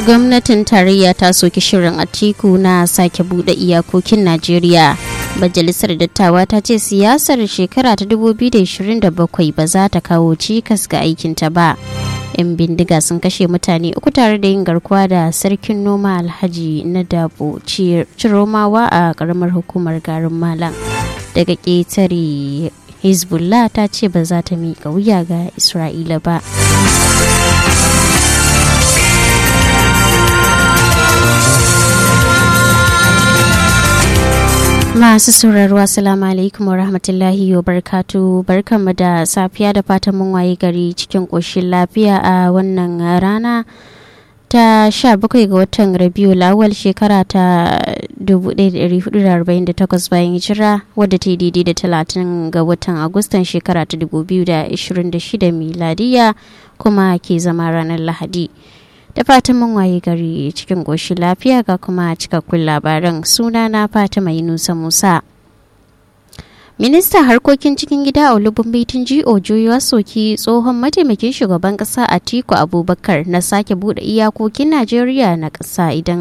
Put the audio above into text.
gwamnatin tarayya ta soki shirin atiku na sake bude iyakokin najeriya majalisar dattawa ta ce siyasar shekara ta 2027 ba za ta kawo cikas ga aikinta ba yan bindiga sun kashe mutane uku tare da yin garkuwa da sarkin noma alhaji na dabo ciromawa a karamar hukumar garin malam daga ƙetare hezbollah ta ce ba za ta miƙa wuya ga isra'ila ba Masu sauraro Assalamu alaikum wa rahmatullahi wa barkatu barkanmu da safiya da fatan mun waye gari cikin ƙoshin lafiya a wannan rana ta 17 ga watan Rabiu lawal shekara ta 1448 bayan hijira wadda ta yi daidai da 30 ga watan Agustan shekara ta 2026 miladiya kuma ke zama ranar Lahadi. da fatan mun waye gari cikin ƙoshin lafiya ga kuma cikakkun labaran suna na fatima yunusa musa ministan harkokin cikin gida a olubun baitin ji'o ya soki tsohon mataimakin shugaban kasa atiku abubakar na sake bude iyakokin najeriya na ƙasa idan